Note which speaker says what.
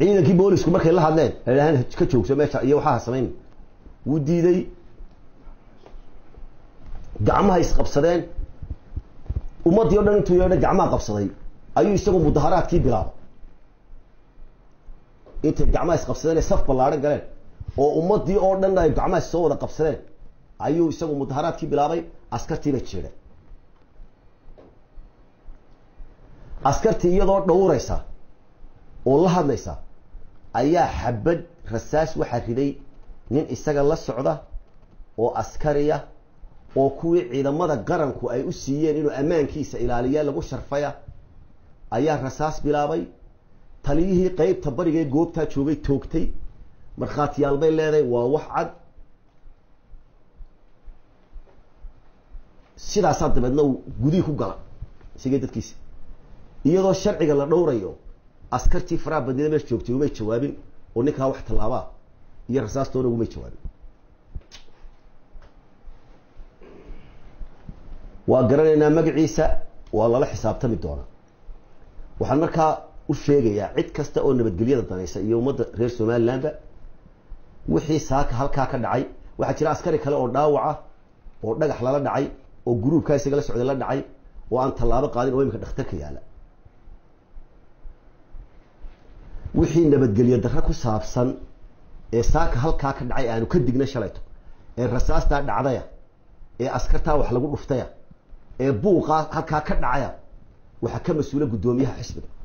Speaker 1: ciidankii boolisku markay la hadleen hahaan ka joogso meesha iyo waxaa samayn wuu diiday gacmaha isqabsadeen ummaddii o dhan intuu yeedha gacmaha qabsaday ayuu isagu mudaharaadkii bilaabay intay gacmaha isqabsadeen ee saf ballaadhan galeen oo ummaddii oo dhan ay gacmaha soo wada qabsadeen ayuu isagu mudaharaadkii bilaabay askartii bay jeedheen askartii iyadoo dhowraysa oo la hadlaysa ayaa xabad rasaas waxaa riday nin isaga la socda oo askariya oo kuwii ciidamada qaranku ay u siiyeen inuu ammaankiisa ilaaliya lagu sharfaya ayaa rasaas bilaabay taliyihii qeybta barigee goobtaa joogay toogtay markhaatiyaal bay leedahay waa wax cad sidaasaa dabeedna uu gudihii ku gala isagii dadkiisi iyadoo sharciga la dhowrayo askartii faraha badnida meesha joogtay umay jawaabin oo ninkaa wax tallaabaa iyo rasaastoona ugumay jawaabin waa garanaynaa magaciisa waa lala xisaabtami doonaa waxaan markaa u sheegayaa cid kasta oo nabadgelyada danaysa iyo ummadda reer somalilandba wixii saaka halkaa ka dhacay waxaa jira askari kale oo dhaawaca oo dhagax lala dhacay oo gruubkaa isaga la socday la dhacay oo aan tallaabo qaadin oo imika dhakhtarka yaala wixii nabadgelyo darre ku saabsan ee saaka halkaa ka dhacay aanu ka digna shalayto ee rasaastaa dhacdaya ee askartaa wax lagu dhuftaya ee buuqaa halkaa ka dhacaya waxaa ka mas-uula guddoomiyaha xisbiga